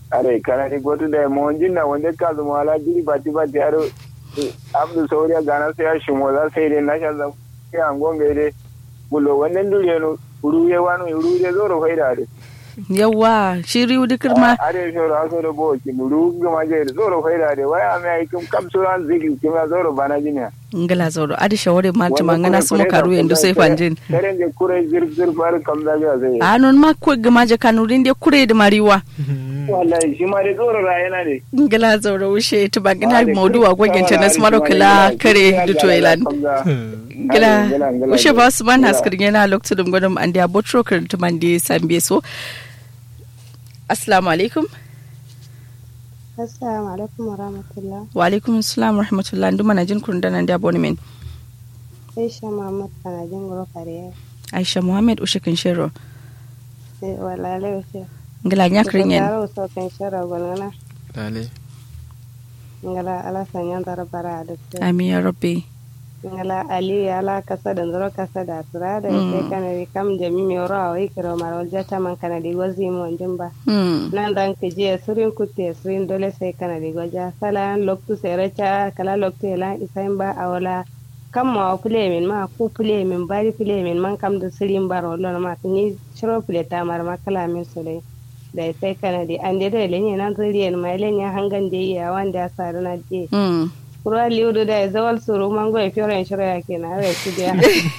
are kana ni gotu da mo jinna wanda ka zuma ala jiri bati bati aro abdu sauriya gana sai ya shimo za sai dai na sha zan ya angonga dai bulo wannan duriya no ruye wani ruye zoro faida dai yawa shi riu dikir ma are shoro aso da bo ki muru gama je zoro faida dai waya mai ai kum kam suran zigi kuma zoro bana jinya ngala zoro adi shawari ma tuma ngana sumo karu yendo sai fanjin karen je kure zir zir bar kam da ga sai anon ma ko gama je kanurin de kure da mariwa wallahi shi ma dai zoro rayana ne ngala zoro wushe to ba gina maudu a gwagin ta nas maro kala kare du to ilan ngala wushe ba su ban haskar yana lokacin dum gudum an da botro kar to man de sambe so assalamu alaikum Assalamu alaikum wa rahmatullah. wa alaikum assalam wa rahmatullah nduma na jin kun danan da abonement Aisha Muhammad kana jin guro kare. aisha muhammad ushe kan shiro Eh wala le wace. ngala nya kringen Taro so kan shara gona. Lale. Ngala ala sanya dar bara da su. amin ya rabbi Ngala ali ala kasa da zuro kasa da tura da Mm. sai kana ri kam jami mi oro awai kiro marol jata man kana di wazi mo jimba. hmm Nan dan ke je surin kutte surin dole sai kana di goja salan loktu serecha kala loktu ela isain ba awala kam ma pule min ma ku pule min bari pule min man kam da sirin baro lon ma ni shiro pule ta mar ma kala min sole da sai kana di ande da lenye nan zuriyen ma lenye hangan de iya wanda saru na je hmm kura liudu da zawal suru mango e fiore en shiro yake na re su dia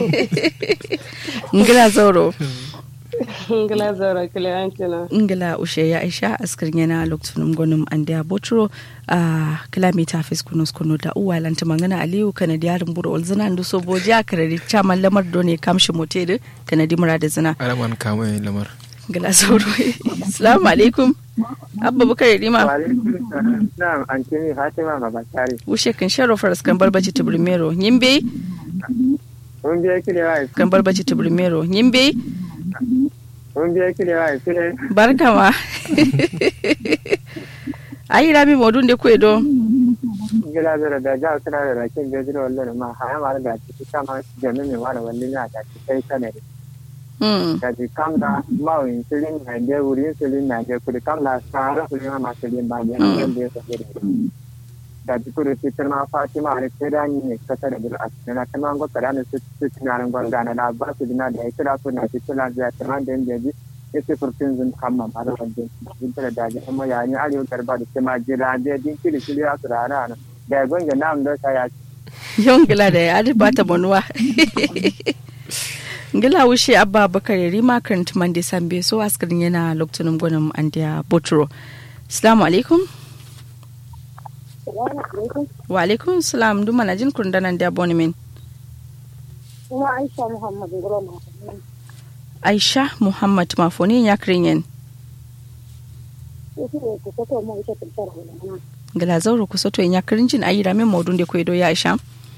ngala zoro ngala zoro kile antino ingila ushe ya aisha askirin yana lokacin gwanin an da botro a kilomita fis kunus kunu da uwa lanta mangana aliyu kanadi yarin buru olzina ndu so boji a karari chaman lamar do ne kamshi motere kanadi mura da zina Alaman kamo yin lamar. ingila sauro assalamu alaikum abba bukar rima na'am an kini fatima mabakari ushe kan sharo faras kan barbaci tubrimero yimbe mun biya kile wa kan barbaci tubrimero yimbe mun biya kile wa kile barka ma ayi rami modun de kwedo gila zara da ja suna da rakin bejin wallan ma haya ma da ci kama jami mai wani wallan ya da ci kai kanare hmm da ji kam da ma win silin na de wurin silin na de kudi kam da sara silin ma silin ba ne nan da ya da ji kudi fitar ma fatima ne sai da ni ne kasa da bil asina kan ma go kada ne su su tunanin gwanda na da ba su dina da ya kira su na ci tana da ta man da ji ese furtin zun kamma ba da wajen din tare da ji amma ya ni arewa garba da kuma jira da din kiri kiri ya su rana na da gonga nam da ta ya yon gila da ya adi bata manuwa ngila wushe abba bakar rima karanta mande sambe so askarin yana lokacin gwanin andiya botro assalamu alaikum wa alaikum salam duma na jin kundanan da abonement kuma aisha muhammad guroma aisha muhammad mafoni ya kirin ita ne ku fito mu ita tuntar hulana ngila zauro ku soto ya kirin jin ayi ramin maudun da kwedo ya aisha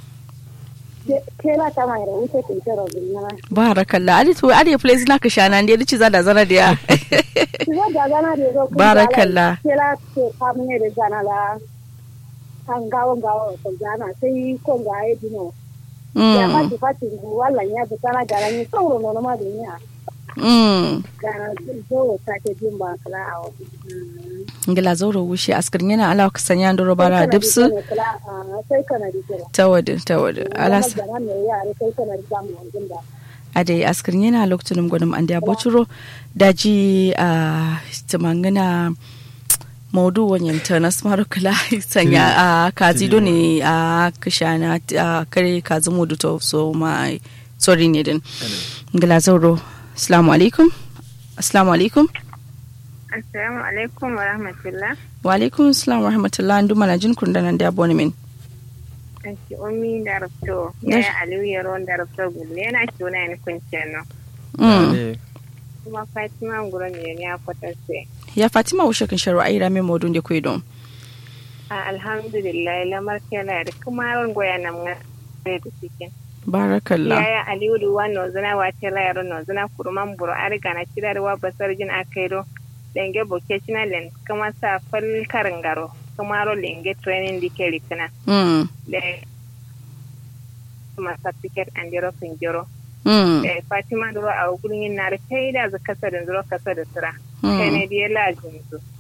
kela ta mai da wuce tuntar hulana barakallah adi to adi place na ka shana ndi adi ciza da zana da ya kiza da gana da zo Barakallah. kela ke kamun ne da gana la kan gawo gawo ko gana sai ko ga ai dino ya ma mm ti fati wallan ya bi kana gara ni sauro no ma da ni mm ga zo ta ke jin ba kala a wani ngila zauro wushe askarin yana ala ka sanya ndoro bara dipsu sai kana da kira tawadu tawadu alas da nan ne yare sai kana da zamu wanjin da ade askarin yana lokacin gwanin an da boturo daji a tamangana maudu wanyan ta na smaru kala sanya a kazi do ne a kashana a kare kazi modu to so ma sorry ne din ngila zauro assalamu alaikum assalamu alaikum Assalamu alaikum wa rahmatullah. wa alaikum assalam wa rahmatullah ndu mana jin kun danan da abonement Anki umi da rafto. Yes. Ya Aliyu Yaron da rafto gulle yana tuna ni kuncin no. mm. Lale. Kuma Fatima nguro ne ya kwatance. ya fatima wushe kan sharu ayi rame maudun da kwai don A alhamdulillah lamar kela da kuma ran goya nan nga da cikin. barakallah Yaya Aliyu duwa no zana wa tela yaro no zana kuruman buru ariga na cidarwa basar jin akairo. Lenge vocational kuma sa fal karangaro. Kuma ro lenge training dike rikina. mm. Da kuma certificate and jero jero. Mm. Eh, Fatima duro a gurin yin na da kai da za kasa da zuro kasa da sira. Mm. Kai ne da ya lajin su.